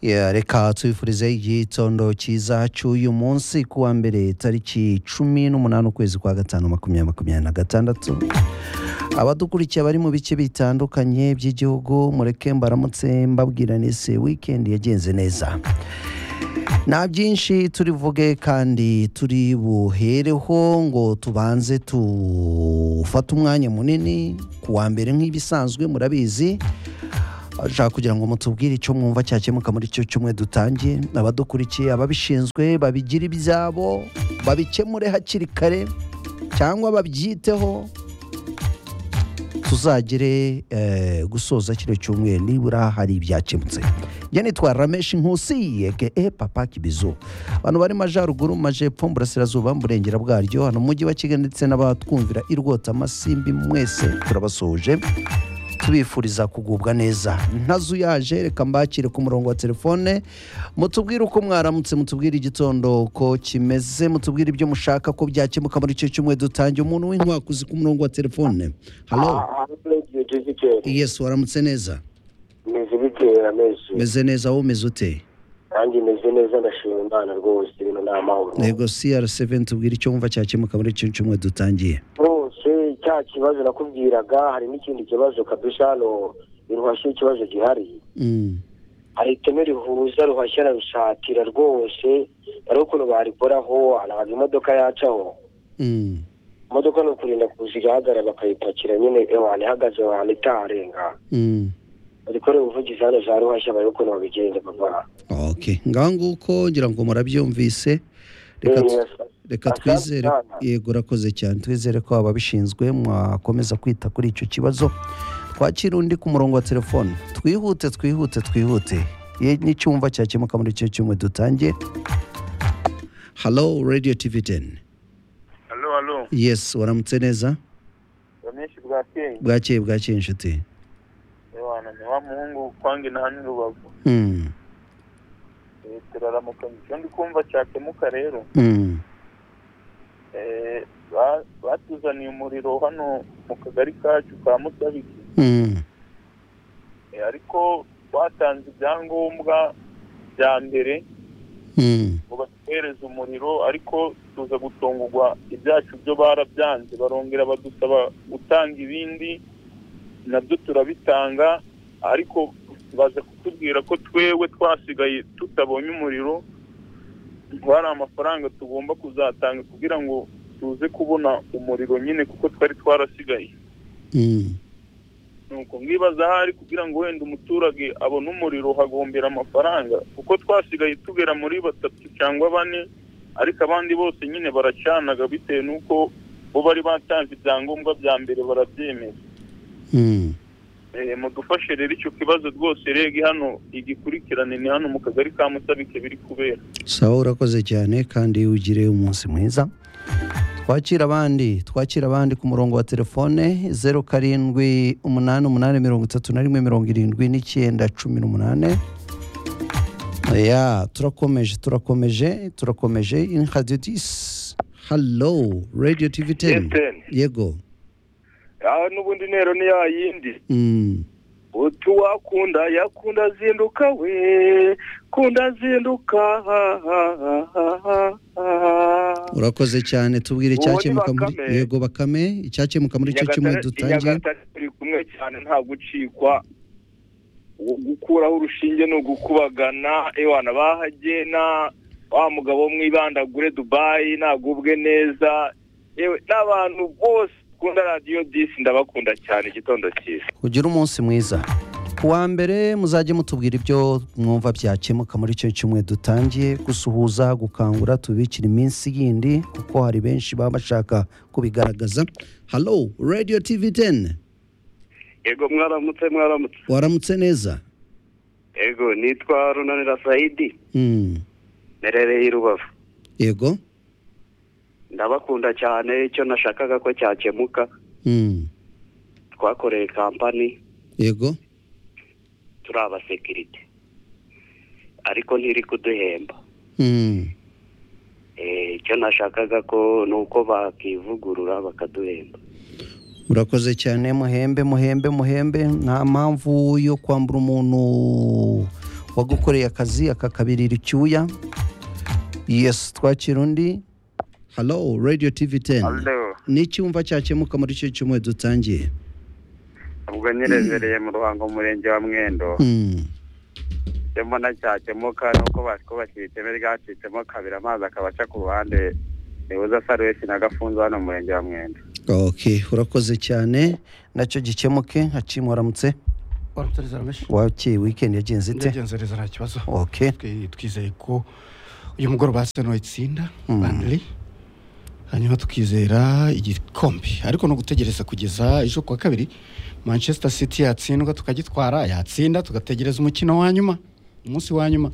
Yeah, reka tubifurize igitondo cyiza cy'uyu munsi ku wa mbere tariki cumi n'umunani ukwezi kwa gatanu makumyabiri makumyabiri na gatandatu abadukurikiye bari mu bice bitandukanye by'igihugu mureke mbaramutse mbabwira nese wikendi yagenze neza nta byinshi turivuge kandi turi buhereho ngo tubanze tufate umwanya munini ku wa mbere nk'ibisanzwe murabizi ashaka kugira ngo mutubwire icyo mwumva cyakemuka muri icyo cyumweru dutangiye abadukurikiye ababishinzwe babigira ibyabo babikemure hakiri kare cyangwa babyiteho tuzagere eh, gusoza kino cyumweru nibura hari ibyakemutse njye nitwa rameshi nkusi yegeye papa kibizu abantu bari mu majyaruguru mu majyepfo mu burasirazuba mu burengera bwaryo hano mu mujyi wa kigali ndetse n'abatwumvira i rwotamasimbi mwese turabasuhuje tubifuriza kugubwa neza ntazuyaje reka mbakire ku murongo wa telefone mutubwire uko mwaramutse mutubwire igitondo ko kimeze mutubwire ibyo mushaka ko byakemuka muri icyo cyumweru dutangiye umuntu w'inkwakuzi ku murongo wa telefone halo yes waramutse neza meze bitera menshi meze neza wowe umeze ute kandi meze neza ndashima imana rwose ibintu ni amahoro yego crc tubwire icyo wumva cyakemuka muri icyo cyumweru dutangiye rwose cya kibazo nakubwiraga hari n'ikindi kibazo kabisa hano ruhashya ikibazo gihari Mm. hari iteme rihuza ruhashya na rusatira rwose hari ukuntu barikoraho hanabaga imodoka yacaho Mm. imodoka ni ukurinda kuza igahagarara bakayipakira nyine ahantu ihagaze aho hantu itaharenga Mm. barikorera ubuvugizi hano za ruhashya barebe ukuntu babigenza papa okay ngaho nguko ngira ngo murabyumvise reka tu- reka Asante twizere sana. yego urakoze cyane twizere ko ababishinzwe mwakomeza kwita kuri icyo kibazo twakira undi ku murongo wa telefone twihute twihute twihute Ye- n'icyumva cyakemuka muri icyo cyumweru dutangiye halo radiyo tivi teni Halo, halo. yesi waramutse neza Rameshi bwakeye. bwakeye bwakeye inshuti Ewana, ni wa muhungu kwange na hano rubavu. Hmm, Eh, Turaramuka icyo ndi kumva cyakemuka rero. hmm, Eh, ba- batuzaniye umuriro hano mu kagari kacu ka Musabiki. hmm, Eh, ariko batanze ibyangombwa bya mbere hmm. ngo batuhereze umuriro ariko tuza gutungurwa ibyacu byo barabyanze barongera badusaba gutanga ibindi nabyo turabitanga ariko baza kutubwira ko twewe twasigaye tutabonye umuriro ngo hari amafaranga tugomba kuzatanga kugira ngo tuze kubona umuriro nyine kuko twari twarasigaye hmm. nuko mwibaza ahari kugira ngo wenda umuturage abone umuriro hagombera amafaranga kuko twasigaye tugera muri batatu cyangwa bane ariko abandi bose nyine baracanaga bitewe n'uko bo bari batanze ibyangombwa bya mbere barabyemera Hmm. Eh, mudufashe rero icyo kibazo rwose reg hano igikurikirane ni hano mu kagari ka musabike biri kubera sawa urakoze cyane kandi ugire umunsi mwiza twakira abandi twakira abandi ku murongo wa telefone zeru karindwi umunani umunani mirongo itatu na rimwe mirongo irindwi n'icyenda cumi n'umunani ya turakomeje turakomeje turakomeje in radio disi halo radio tivi teni yego aha n'ubundi ntero ni ya yindi Mm. utu wakunda yakunda azinduka we kunda azinduka urakoze cyane tubwire icyakemuka muri Bakame. yego bakame icyakemuka muri icyo cyumweru dutangiye Nyagatare turi kumwe cyane nta gucikwa Uwo gukuraho urushinge ni ugukubagana ewana bahagena wa mugabo wo mu ibandagure dubayi nagubwe neza yewe n'abantu bose bakunda radiyo disi ndabakunda cyane igitondo cyiza ugire umunsi mwiza ku wa mbere muzajye mutubwira ibyo mwumva byakemuka muri icyo cyumweru dutangiye gusuhuza gukangura tubikira iminsi yindi kuko hari benshi baba bashaka kubigaragaza halo radiyo tivi teni Ego mwaramutse mwaramutse. waramutse neza Ego nitwa Runanira Saidi Mm, merereye i Rubavu. yego Ndabakunda cyane icyo nashakaga ko cyakemuka Mm, twakoreye kampani yego turi abasekirite ariko ntiri kuduhemba Mm, Eh, icyo nashakaga ko ni uko bakivugurura bakaduhemba urakoze cyane muhembe muhembe muhembe nta mpamvu yo kwambura umuntu wagukoreye akazi akakabirira icyuya yesi twakira undi halo radiyo tivi teni Aldo, ni icyumva cyakemuka muri icyo cyumweru dutangiye ubwo nyirezereye mu ruhango mu murenge wa mwendo Mm. icyo mbona cyakemuka ni uko batwubakiye iteme ryacitsemo kabiri amazi akabaca ku ruhande nibuza sarwesi na gafunzo hano mu murenge wa mwendo ok urakoze cyane nacyo gikemuke haciye waramutse barutareza rubeshye wakeye weekend yagenze ite ndagenzereza nta kibazo ok Twe- twizeye ko uyu mugoroba seno itsinda Mm. bandiri hanyuma tukizera igikombe ariko ni ugutegereza kugeza ejo kuwa kabiri manchester city yatsindwa tukagitwara yatsinda tugategereza umukino wa nyuma umunsi wa nyuma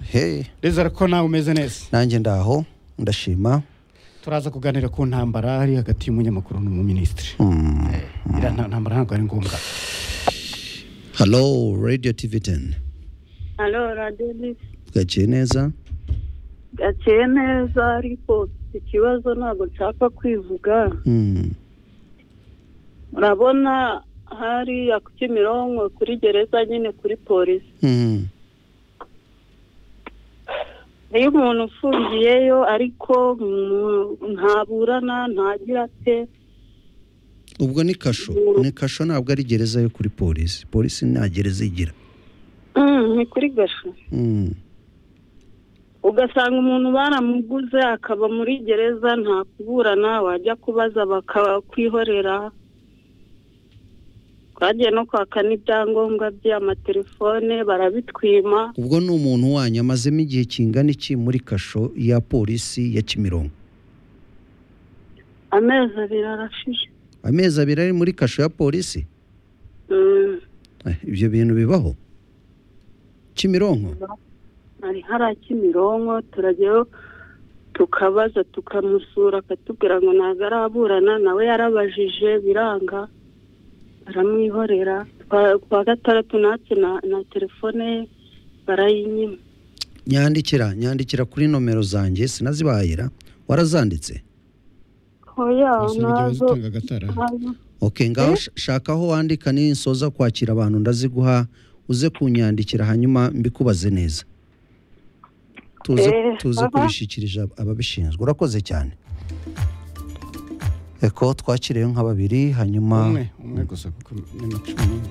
hey rezera ko nawe umeze neza nanjye ndaho ndashima turaza kuganira ku ntambara ari hagati y'umunyamakuru n'umuminisitiri Mm. iriya nta- ntambara ntabwo ari ngombwa halo radiyo tivi teni Alo radiyo ni gaciye neza gakeye neza ariko ikibazo ntabwo nshaka kwivuga Mm. urabona hariya ku Kimironko kuri gereza nyine kuri polisi Mm. iyo umuntu ufungiyeyo ariko mu- ntaburana ntagira ate ubwo ni kasho ni kasho ntabwo ari gereza yo kuri polisi polisi nta gereza igira Mm, ni kuri gasho Mm. ugasanga umuntu baramuguze akaba muri gereza nta kuburana wajya kubaza bakakwihorera twagiye no kwaka n'ibyangombwa by'amatelefone barabitwima ubwo ni umuntu wanyu amazemo igihe kingana iki muri kasho ya polisi ya kimironko amezi abiri arashize amezi abiri ari muri kasho ya polisi Mm, Eh, ibyo bintu bibaho kimironko ari hariya kimironko turajyayo tukabaza tukamusura akatubwira ngo ntabwo araburana nawe yarabajije biranga baramwihorera Twa- kuwa gatandatu natwe na- na telefone ye barayinyima nyandikira nyandikira kuri nomero zanjye sinazibahira warazanditse oya nazo utanga agatara nazo ok ngaho sh- shaka aho wandika ninsoza kwakira abantu ndaziguha uze kunyandikira hanyuma mbikubaze neza tuze, Eh, tuze aha. kubishyikirije ab- ababishinzwe urakoze cyane eko twakiriyeyo nka babiri hanyuma umwe umwe gusa kuko ni na cumi n'umwe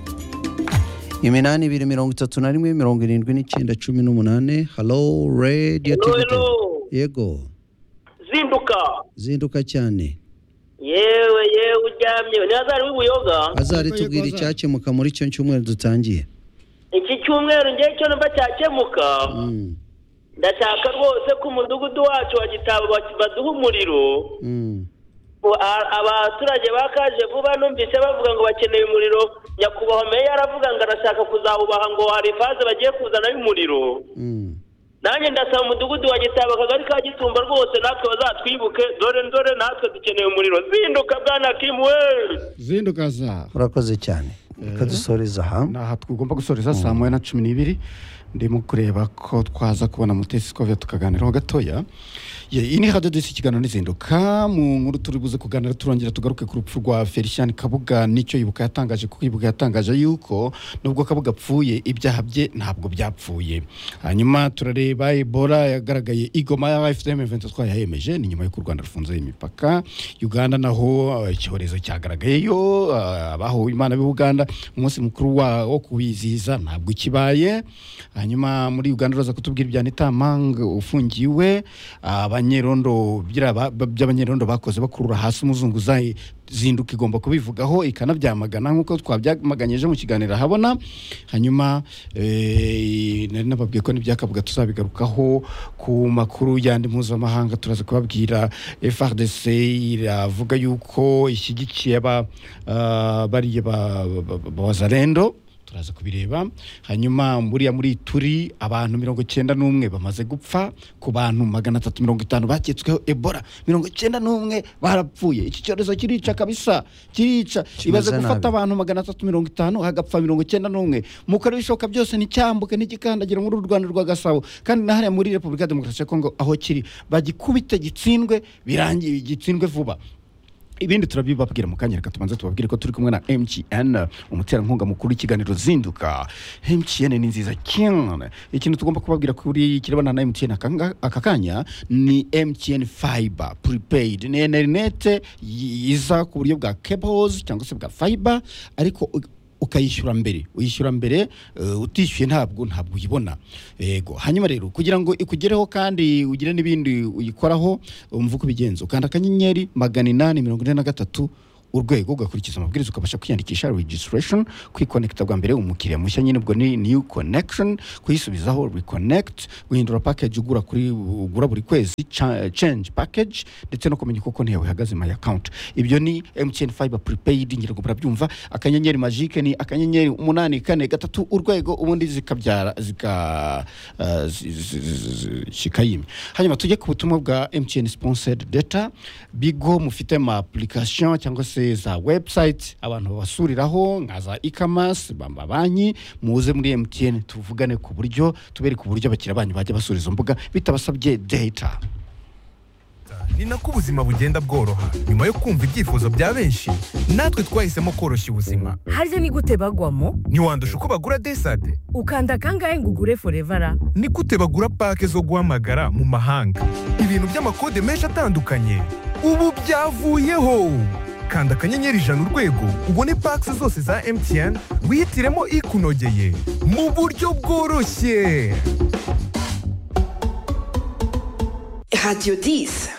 iminani ibiri mirongo itatu na rimwe mirongo irindwi n'icyenda cumi n'umunani halo radiyo Hello, tivi hello. yego zinduka zinduka cyane yewe yewe uryamye ni azari w'ibuyoga azari Yego, tubwira yego, Azari. icyakemuka muri cyo cyumweru dutangiye iki cyumweru ngewe cyo numva cyakemuka Mm, ndashaka rwose ko umudugudu wacu wa gitabo bak- baduha umuriro mm. Ngo a- abaturage bakaje vuba numvise bavuga ngo bakeneye umuriro nyakubahwa meya aravuga ngo arashaka kuzawubaha ngo hari ifaze bagiye kuzanayo umuriro Mm. nanjye ndasaba umudugudu wa gitabo akagari ka gitumba rwose natwe bazatwibuke dore dore natwe dukeneye umuriro zinduka bwana kimu we zinduka za urakoze cyane reka dusoreze aha aha tugomba gusoreza saa moya na cumi n'ibiri ndimo kureba ko twaza kubona mutesi twave tukaganiraho gatoya Ye, iyi ni radiyo disi ikiganiro n'izinduka mu nkuru turi buze kuganira turongera tugaruke ku rupfu rwa felicien kabuga nicyo ibuka yatangaje kuko ibuka yatangaje yuko nubwo kabuga apfuye ibyaha bye ntabwo byapfuye hanyuma turareba ebola yagaragaye igoma ya fdm event twayayemeje ni nyuma y'uko u rwanda rufunze imipaka uganda naho eh, icyorezo cyagaragayeyo eh, abahowe imana b'i uganda umunsi mukuru wa- wo kuwizihiza ntabwo ikibaye hanyuma muri uganda uraza kutubwira ibya nitamanga ufungiwe abanyerondo by'aba- by'abanyerondo bakoze bakurura hasi umuzunguzayi zinduka igomba kubivugaho ikanabyamagana nk'uko twabyamaganyeje mu kiganiro ahabona hanyuma eh, nari nababwiye ko n'ibyakavuga tuzabigarukaho ku makuru y'andi mpuzamahanga turaza kubabwira frdc iravuga yuko ishyigikiye aba ah, bariya ba- ba- ba- b'abazarendo turaza kubireba hanyuma buriya muri turi abantu mirongo icyenda n'umwe bamaze gupfa ku bantu magana atatu mirongo itanu baketsweho ebola mirongo icyenda n'umwe barapfuye iki cyorezo kirica kabisa kirica Kimeze ibaze nabi. gufata abantu magana atatu mirongo itanu hagapfa mirongo icyenda n'umwe mukora ibishoboka byose nticyambuke ntigikandagira muri uru rwanda rwa gasabo kandi na hariya muri repubulika ya demokarasi ya kongo aho kiri bagikubite gitsindwe birangiye gitsindwe vuba ibindi turabibabwira mu kanya reka tubanze tubabwire ko turi kumwe na mtn umuterankunga mukuru w'ikiganiro zinduka mtn ni nziza cyane ikintu tugomba kubabwira kuri kirebana na mtn aka nga- aka kanya ni mtn fiber prepaid ni interinete yiza ku buryo bwa cables cyangwa se bwa fiber ariko u- ukayishyura mbere uyishyura mbere eh, utishyuye ntabwo ntabwo uyibona yego hanyuma rero kugira ngo ikugereho kandi ugire n'ibindi uyikoraho umva uko ubigenza ukanda akanyenyeri magana inani mirongo ine na gatatu urwego ugakurikiza amabwiriza ukabasha kwiyandikisha registration kwikonekita bwa mbere umukiriya mushya nyine ubwo ni new connection kuyisubizaho reconnect guhindura package ugura kuri ugura buri kwezi cha- change package ndetse no kumenya uko konti yawe ihagaze my account ibyo ni mtn fiber prepaid ngirango murabyumva akanyenyeri magique ni akanyenyeri umunani kane gatatu urwego ubundi zikabyara zika eh, zi- zi- zi- zi- zikayimya hanyuma tujye ku butumwa bwa mtn sponsored data bigo mufite ama application cyangwa se za website abantu babasuriraho nka za e-commerce bamba banki muze muri mtn tuvugane ku buryo tubereke uburyo abakiriya banyu bajya basura izo mbuga bitabasabye data ni nako ubuzima bugenda bworoha nyuma yo kumva ibyifuzo bya benshi natwe twahisemo koroshya ubuzima harya ni gute bagwamo ntiwandusha uko bagura desade ukanda kangahe ngo ugure forevara ni gute bagura pake zo guhamagara mu mahanga ibintu by'amakode menshi atandukanye ubu byavuyeho kanda akanyenyeri ijana urwego ubone pake zose za mtn wihitiremo ikunogeye mu buryo bworoshye Radio 10.